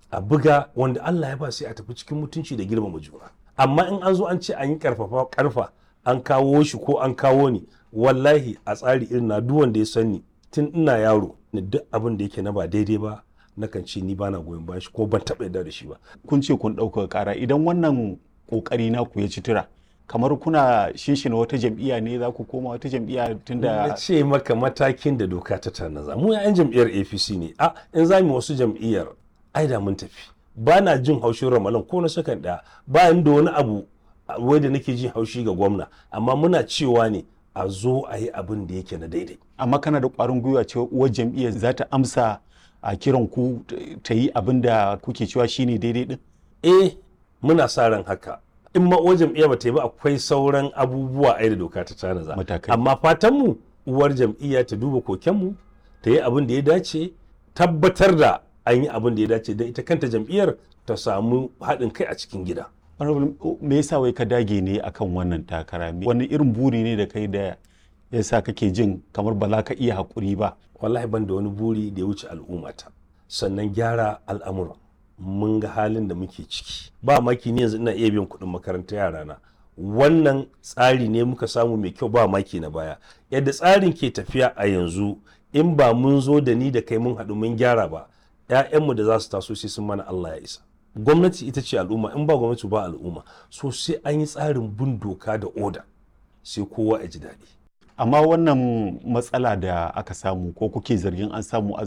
a buga wanda Allah ya ba sai a tafi cikin mutunci da girmama juna amma in an zo an ce an yi karfafa karfa an kawo shi ko an kawo ni wallahi a tsari irin na duk wanda ya sani tun ina yaro ni duk abin da yake na ba daidai ba nakan ce ni bana goyon bayan shi ko ban taɓa yarda da shi ba kun ce kun ɗaukaka ƙara idan wannan ƙoƙari naku ya ci tura kamar kuna shinshina wata jam'iyya ne za ku koma wata jam'iyya na tunda ce maka matakin da doka ta tanaza mu yan jam'iyyar apc ne a in za mu wasu jam'iyyar ai da mun tafi ba na jin haushin ramalan ko na sakan ɗaya ba ni da wani abu a- wai da nake jin haushi ga gwamna amma muna cewa ne a zo a yi abin da yake na daidai amma kana da ƙwarin gwiwa cewa uwar jam'iyyar za ta amsa a kiran ku t- ta yi abin da kuke cewa shine daidai din eh muna sa ran haka in ma uwar jam'iyya ba ta yi ba akwai sauran abubuwa ai da doka ta tanaza Matakai. amma fatan mu uwar jam'iyya ta duba kokenmu ta yi abin da ya dace tabbatar da an yi abin da ya dace don ita kanta jam'iyyar ta samu haɗin kai a cikin gida Honorable, me yasa wai ka dage ne akan wannan takara Me- wani irin buri ne da kai da yasa kake jin kamar ba za ka iya haƙuri ba wallahi ban da wani buri da ya wuce al'ummata sannan gyara al'amura mun ga halin da muke ciki ba maki ne yanzu ina iya biyan kuɗin makarantar yarana wannan tsari ne muka samu mai kyau ba maki na baya yadda tsarin ke tafiya a yanzu in ba mun zo da ni da kai mun haɗu mun gyara ba 'ya'yanmu da za su taso sai sun mana Allah ya isa gwamnati ita ce al'umma in ba gwamnati ba al'umma so sai an yi tsarin bin doka da oda sai kowa ya ji daɗi amma wannan matsala da aka samu ko kuke zargin an samu a